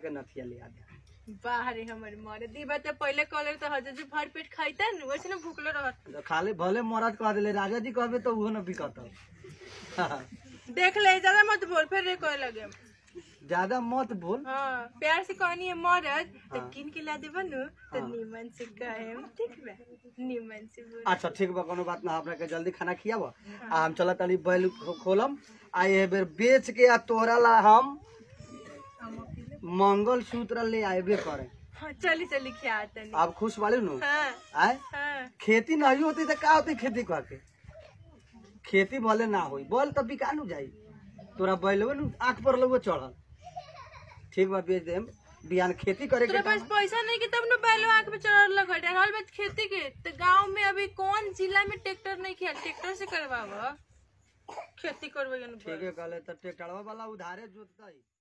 के नथिया ले आ दे बाहरे हमर मरे दी बात पहले कॉलर तो हजर जी भर पेट खाइता न वैसे ना भूखलो रहत तो खाली भले मरद कह दिले राजा जी कहबे तो उहो न बिकत देख ले ज्यादा मत बोल फिर रे कहे लगे ज्यादा मत बोल हाँ प्यार से कहनी है मरद तो हाँ। किन के ला देबा नु तो हाँ। निमन से कहे ठीक बा निमन से बोल अच्छा ठीक बा कोनो बात ना हमरा के जल्दी खाना खियाव आ हम चलत तनी बैल खो- खोलम आ ये बेर बेच के आ तोरा ला हम हम अकेले मंगल सूत्र ले आएबे करे हाँ चली चली खिया तनी आप खुश वाले नु हाँ आए हाँ खेती नहीं होती तो का होती खेती कह के खेती भले ना होई बोल तब बिका नु जाई तोरा बैलवे नु आंख पर लगो चढ़ल ठीक बा बेच देम बिहान खेती करे के तोरा पास टाइम- पैसा नहीं कि तब न बैलो आंख पे चढ़ लगा रहल बात खेती के तो गांव में अभी कौन जिला में ट्रैक्टर नहीं किया ट्रैक्टर से करवावा खेती करवे ठीक है कहले तो ट्रैक्टरवा वाला उधारे जोतता